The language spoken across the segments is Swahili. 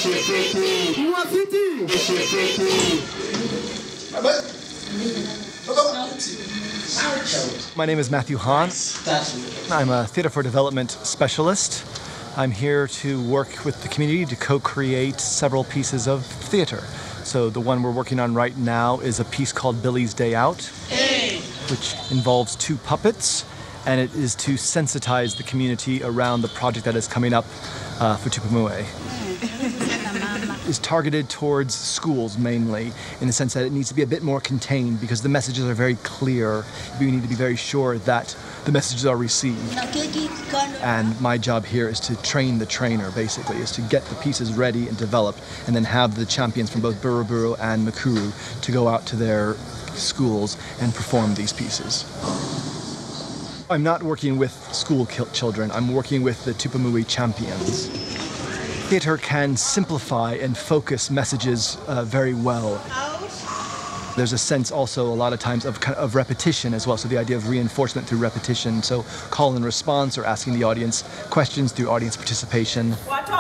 My name is Matthew Hahn. I'm a Theatre for Development specialist. I'm here to work with the community to co create several pieces of theatre. So, the one we're working on right now is a piece called Billy's Day Out, which involves two puppets, and it is to sensitize the community around the project that is coming up uh, for Tupamue is targeted towards schools mainly, in the sense that it needs to be a bit more contained because the messages are very clear. We need to be very sure that the messages are received. And my job here is to train the trainer, basically, is to get the pieces ready and developed, and then have the champions from both Buruburu and Makuru to go out to their schools and perform these pieces. I'm not working with school children, I'm working with the Tupamui champions theatre can simplify and focus messages uh, very well. There's a sense also a lot of times of, of repetition as well, so the idea of reinforcement through repetition. So call and response or asking the audience questions through audience participation.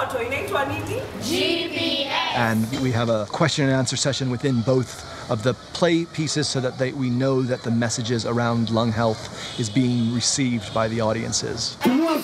GPS. And we have a question and answer session within both of the play pieces so that they, we know that the messages around lung health is being received by the audiences.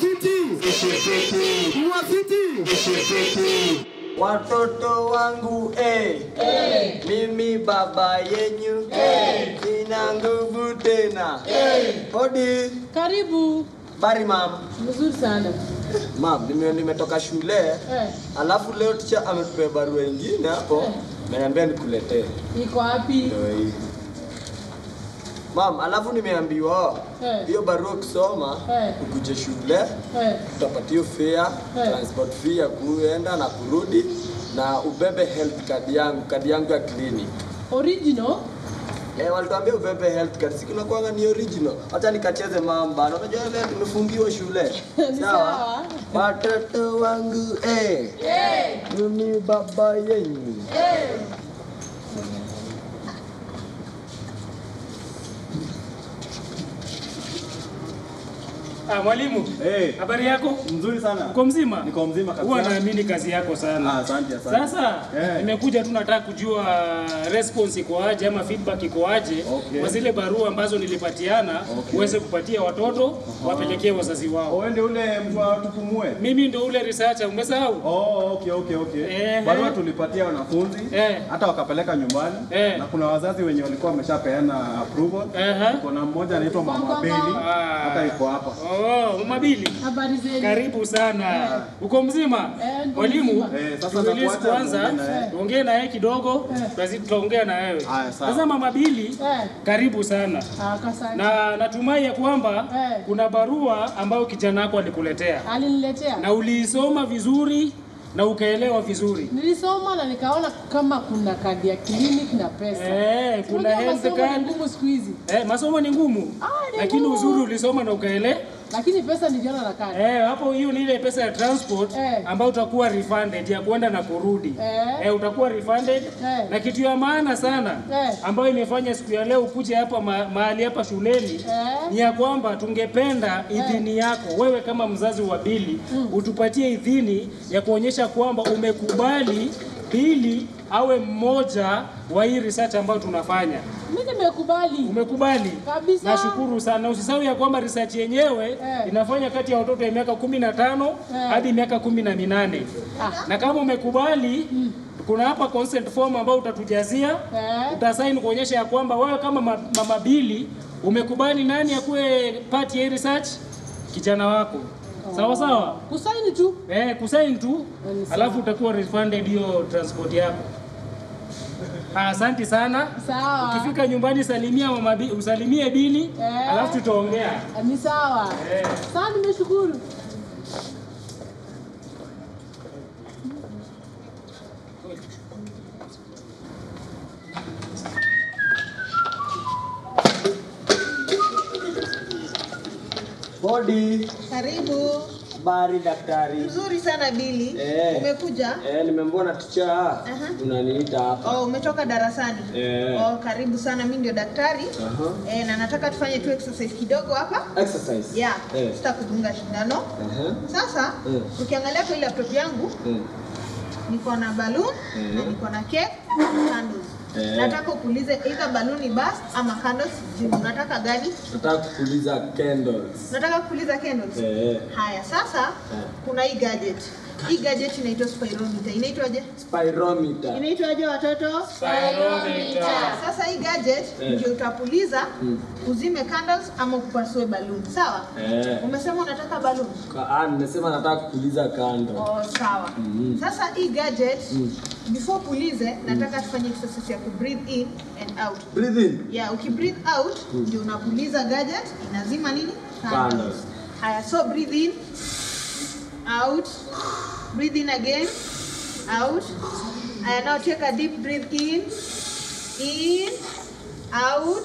Watoto wangu eh, eh, mimi baba yenyu eh, nina nguvu tena eh. Hodi, Karibu. bari mam. Mzuri sana. Mam, nime nimetoka shule Eh, alafu leo ticha ametupea barua ingine hapo Eh. ameniambia nikuletee. iko wapi? Ndio hii. Mam, alafu nimeambiwa Eh. hiyo barua ukisoma Eh. ukuje shule Eh, utapatia fare, Eh. transport fee ya kuenda na kurudi na ubebe health card yangu, kadi yangu ya clinic. original. Eh, walituambia ubebe health card. Siku nakuanga ni original. Acha nikacheze mamba. Unajua leo tumefungiwa shule. Ni sawa. Watoto wangu eh. Eh. Mimi baba yenyu. Ah, mwalimu. Eh. Habari yako? Mzuri sana. Uko mzima? Niko mzima kabisa. Huwa naamini kazi yako sana. Ah, asante asante. Sasa Eh. nimekuja tu nataka kujua response iko aje ama feedback iko aje Okay. kwa zile barua ambazo nilipatiana Okay. uweze kupatia watoto wapelekee wazazi wao. Wewe ndio ule mtu wa tupumue? Mimi ndo ule researcher, umesahau? Oh, okay okay okay. Eh, Barua eh. tulipatia wanafunzi Eh. hata wakapeleka nyumbani Eh. na kuna wazazi wenye walikuwa wameshapeana approval. Aha. Kuna mmoja anaitwa Mama Beli Ah. hata yuko hapa. Oh, Mabili. Habari zenu? Karibu sana. Uko mzima? Eh, niko Mwalimu, mzima. Eh, sasa tueleze nakuacha kwanza, tuongee na yeye. tuongee na yeye kidogo, basi tutaongea na wewe. Haya, sawa. Sasa Mama Bili, Eh, karibu sana. ah, kasante. Na natumai ya kwamba Eh. kuna barua ambayo kijana wako alikuletea Aliniletea. na uliisoma vizuri na ukaelewa vizuri. Nilisoma na nikaona kama kuna kadi ya clinic na pesa. Eh, kuna Unajua health masomo ni card. ngumu siku hizi. Eh, masomo ni ngumu. Ah, ni Lakini ngumu. uzuri ulisoma na ukaelewa. Lakini pesa niliona na kadi. Eh, hapo hiyo ni ile pesa ya transport Eh. ambayo utakuwa refunded ya kwenda na kurudi. Eh. Eh, utakuwa refunded Eh. na kitu ya maana sana Eh. ambayo imefanya siku ya leo ukuje hapa ma, mahali hapa shuleni Eh. ni ya kwamba tungependa idhini yako wewe kama mzazi wa Bili utupatie idhini ya kuonyesha kwamba umekubali Bili awe mmoja wa hii research ambayo tunafanya. Mimi nimekubali. Umekubali? Kabisa. Nashukuru sana. Usisahau ya kwamba research yenyewe Eh. inafanya kati ya watoto ya miaka kumi na tano Eh. hadi miaka kumi na minane Ah. na kama umekubali kuna hapa consent form ambayo utatujazia Eh. utasaini kuonyesha ya kwamba wewe kama ma- mama Bili umekubali nani akuwe part ya hii research kijana wako sawa sawa Kusaini tu. eh, kusaini tu Ni sawa. alafu utakuwa refunded hiyo transport yako Ah, Asante sana. Sawa. Ukifika nyumbani salimia mama Bi- usalimie Bili Eh. alafu tutaongea. Ni sawa. Eh. Sawa, nimeshukuru. Hodi, Karibu. habari daktari. Mzuri sana Bili. Eh. Umekuja? Eh, nimemwona ticha unaniita hapa. Oh, umetoka darasani? Eh. Oh, karibu sana. Mimi ndio daktari. Aha. Eh, na nataka tufanye tu exercise kidogo hapa. Exercise. Yeah. Eh. Sitakudunga shindano. Aha. Sasa Eh. ukiangalia kwa ile laptop yangu Eh. niko na balloon na niko na cake na candles. Eh. Nataka upulize either balloon burst ama candles. Jibu, unataka gani? Nataka kupuliza candles. Nataka kupuliza candles. Eh. Haya, sasa kuna hii gadget. Hii gadget inaitwa spirometer. Inaitwaje? Spirometer. Inaitwaje watoto? Sasa hii gadget Eh. ndio utapuliza uzime candles ama upasue balloon. Sawa? Eh. Umesema unataka balloon? Ka- Ah, nimesema nataka kupuliza candle. Oh, sawa. Sasa hii gadget before pulize nataka tufanye exercise ya ku breathe in and out. Breathe in. Yeah, uki breathe out ndio unapuliza gadget inazima nini? Candles. Haya, so breathe in out. Breathe in again. Out. Haya, now take a deep breath in. In. Out.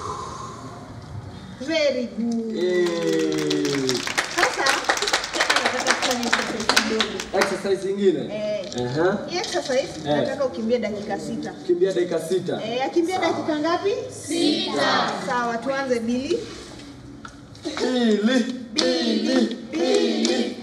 Very good. Eh. Sasa tena nataka tufanye exercise kidogo. Exercise ingine. Eh. Aha. Hii exercise nataka ukimbie dakika sita. Kimbia dakika sita. Eh, akimbia dakika ngapi? Sita. Sawa, tuanze Bili. Bili. Bili. Bili.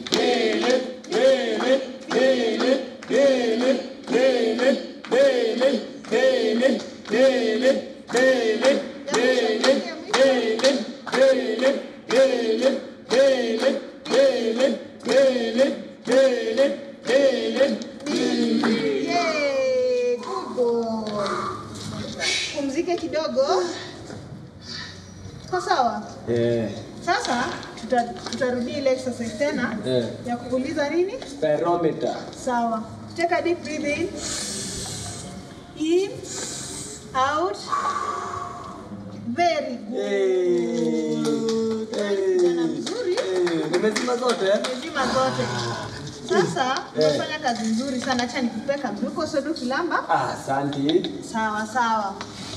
Yay, good boy. Pumzike kidogo. Kwa sawa? Eh. Sasa tuta- tutarudia ile exercise tena Eh. ya kupuliza nini? Spirometer. Sawa. Take a deep breath in. In, out. Very good. Eh. Kijana mzuri. Eh. Nimezima zote. Mezima zote. Sasa umefanya kazi nzuri sana. Acha nikupeka mduko sodo kilamba. Ah, asante. Sawa sawa.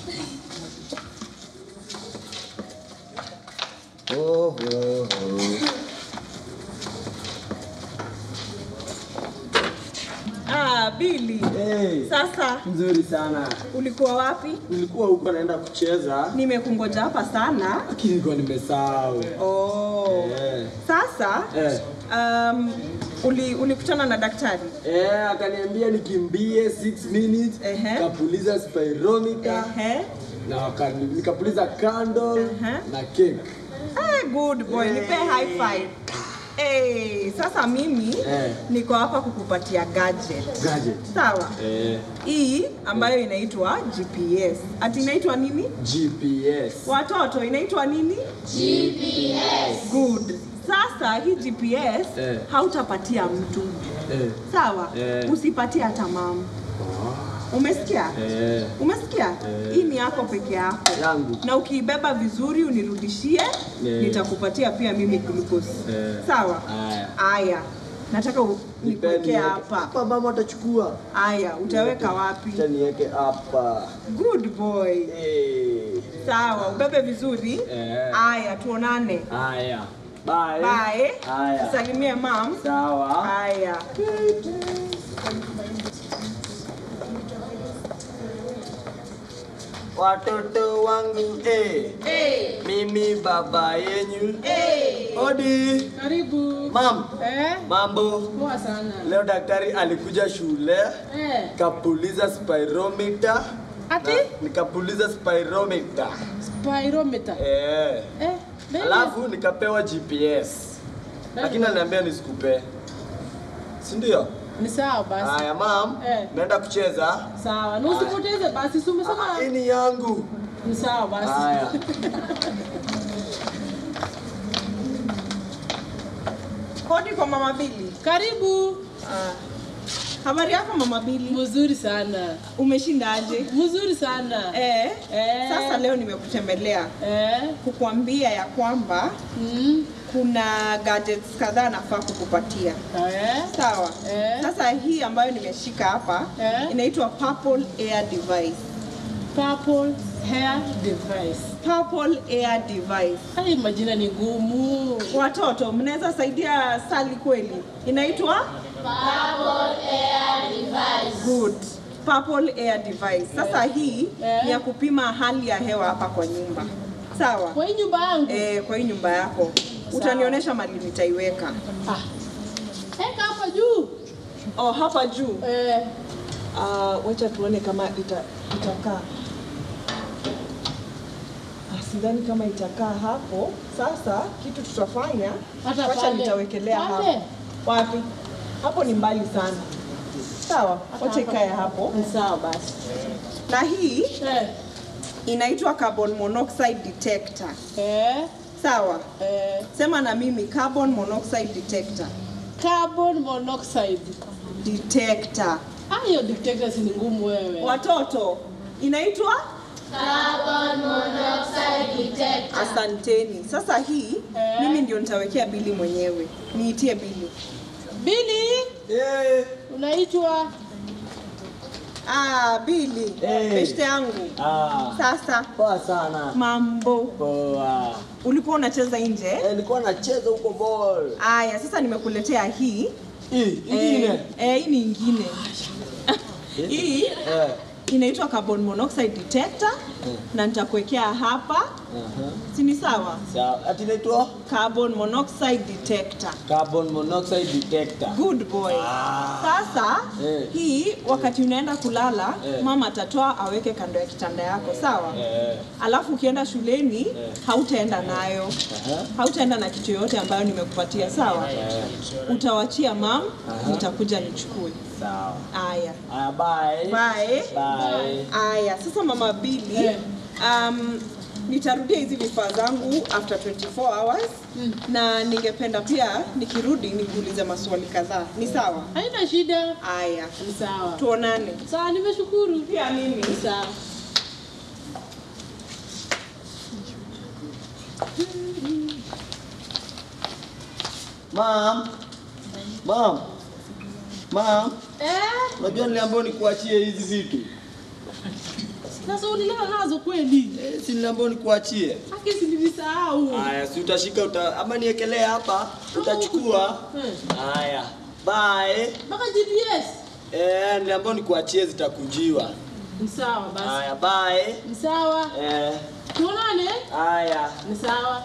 Oh, oh, oh. Ah, Billy. Hey. Sasa Nzuri sana. ulikuwa wapi? Nilikuwa huko naenda kucheza, Nimekungoja hapa sana. lakini nilikuwa nimesahau. Oh. Eh. Sasa Eh. um, uli, ulikutana na daktari? Eh, akaniambia nikimbie 6 minutes, Ehe. kapuliza spirometer Ehe. na wakani- nikapuliza candle Ehe. na cake. Ah, good boy. Nipe high five. Hey, sasa mimi Eh. niko hapa kukupatia gadget. Gadget. Sawa. Eh, Hii ambayo inaitwa GPS. Ati inaitwa nini? GPS. Watoto inaitwa nini? GPS. Good. Sasa hii GPS Eh. hautapatia mtu. Eh, Sawa? Eh. Usipatie hata mama. Umesikia? eh, Umesikia? Hii ni yako peke yako. yangu. Na ukiibeba vizuri unirudishie, Eh. nitakupatia pia mimi glucose. Eh. Sawa? Haya. Aya. Nataka u- Nipeni nikuwekee niweke- hapa. Hapa mama atachukua. Aya, utaweka wapi? Acha niweke hapa. Good boy. Eh. Sawa, ubebe vizuri. Eh. Aya, tuonane. Haya. Bye. Bye. Haya. Salimie mam. Sawa. Haya. Watoto wangu eh. Mimi baba yenyu. Odi. Karibu. Mam, Eh? mambo. Poa sana. Leo daktari alikuja shule, Eh. kapuliza spirometer. Ati? na Nikapuliza spirometer. Spirometer. Eh. Eh. baby. Alafu nikapewa GPS. Lakini aliniambia nisikupe. Si ndio? Ni sawa basi. Haya mam, Eh. naenda kucheza. Sawa. Na usipoteze basi. Si umesema Ah, Hii ni yangu. ni sawa basi. Haya. Hodi kwa mama Bili. Karibu. Ah. Habari yako mama Bili? Mzuri sana. Umeshindaje? Mzuri sana. Eh. Eh. Sasa leo nimekutembelea Eh. kukuambia ya kwamba Mm. kuna gadgets kadhaa nafaa kukupatia. Eh. Sawa. Eh. Sasa hii ambayo nimeshika hapa Eh. inaitwa Purple Air Device. Purple hair device. Purple Air Device. Hai majina ni ngumu. Watoto, mnaweza saidia Sally kweli? Inaitwa Good. Purple Air Device. Sasa hii Eh. ni ya kupima hali ya hewa hapa kwa nyumba. Sawa? Kwa hii nyumba yangu. Eh, kwa hii nyumba yako. Utanionyesha mali nitaiweka. Ah. Eka hapa juu. Oh, hapa juu. Eh, Uh, wacha tuone kama ita, itakaa. Ah, sidhani kama itakaa hapo. Sasa kitu tutafanya, Hata wacha pale. nitawekelea Pale? hapo. Wapi? Hapo ni mbali sana. Sawa, wacha ikae hapo. ni sawa basi. Na hii Eh, inaitwa carbon monoxide detector. eh, Sawa, eh, sema na mimi carbon monoxide detector. carbon monoxide. Detector. Ah, hiyo detector si ni ngumu wewe. Watoto, inaitwa Asanteni. Sasa hii Eh. mimi ndio nitawekea bili mwenyewe. Niitie bili. Bili, Eh, unaitwa Ah, bili. Eh. Beshte yangu. ah, Sasa poa sana. mambo. Poa. Ulikuwa unacheza nje? Eh, nilikuwa nacheza huko ball. Aya, sasa nimekuletea hii. Hii, Eh, ingine. eh, hii ni ingine. hii Eh. inaitwa carbon monoxide detector na nitakuwekea hapa. Aha. Si ni sawa? Sawa. Ati inaitwa Carbon monoxide detector. carbon monoxide detector. Good boy. Ah. Sasa Eh. hii wakati unaenda kulala Eh. mama atatoa aweke kando ya kitanda yako, sawa? Eh. Alafu ukienda shuleni hautaenda nayo, Aha. hautaenda na kitu yoyote ambayo nimekupatia, sawa? Eh. Utawachia mam, nitakuja nichukue. Sawa. Aya, Aya, bye. bye. Bye. Aya, sasa mama Bili, Eh. um, nitarudia hizi vifaa zangu after 24 hours na ningependa pia nikirudi nikuulize maswali kadhaa. Ni sawa? haina shida. Aya, Ni sawa. tuonane. Sawa, nimeshukuru. Pia mimi. Ni sawa. Mom. Mom. Mom. Eh, Unajua niliambiwa nikuachie hizi vitu. sasa ulilala nazo kweli? Eh, si niliambiwa nikuachie. Haki si nilisahau. Haya, si utashika uta, ama niekelee hapa, utachukua. Eh, Haya. Bye. Mpaka GPS. Eh, niliambiwa nikuachie zitakujiwa. Ni sawa basi. Haya, bye. Ni sawa. Eh, Tuonane. haya. Ni sawa.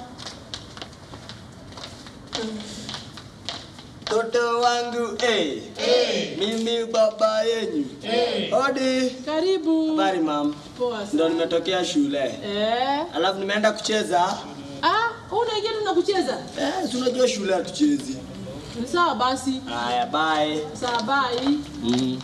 Toto wangu eh. Mimi baba yenyu. Hodi. Karibu. Habari mam. Poa Ndo sana. nimetokea shule. Eh. Alafu nimeenda kucheza. Ah, unaingia tu na kucheza? Eh, si unajua shule hatuchezi. Ni sawa basi. Haya, bye. Sawa bye. Mm.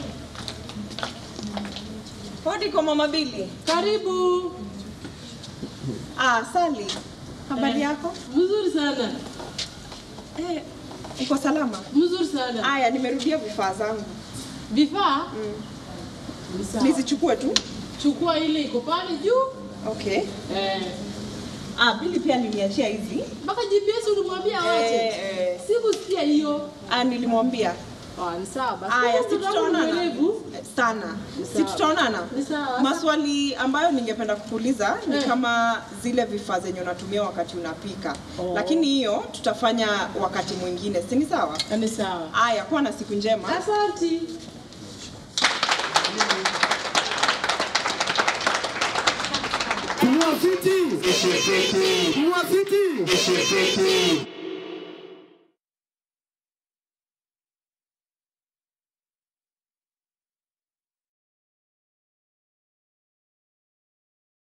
Hodi kwa mama Bili. Karibu. Ah, Sali. Habari Eh. yako? Mzuri sana. Eh, uko salama? Mzuri sana. Aya, nimerudia vifaa zangu. Vifaa? Ni sawa. Nizichukue tu? Chukua ile iko pale juu. Okay. Eh. Ah, Bili pia aliniachia hizi. Mpaka GPS ulimwambia awache. Eh, eh. Sikusikia hiyo. Ah, nilimwambia. Ah, ni sawa basi. Aya, Huyu si mtoto wangu ni tutaonana mwerevu. sana. Ni Si sawa. tutaonana? Ni sawa. Maswali ambayo ningependa kukuuliza ni Eh. kama zile vifaa zenye unatumia wakati unapika, Oh. lakini hiyo tutafanya wakati mwingine, si ni sawa? Ni sawa. Aya, kuwa na siku njema. Asante. Mwafiti! Mwafiti!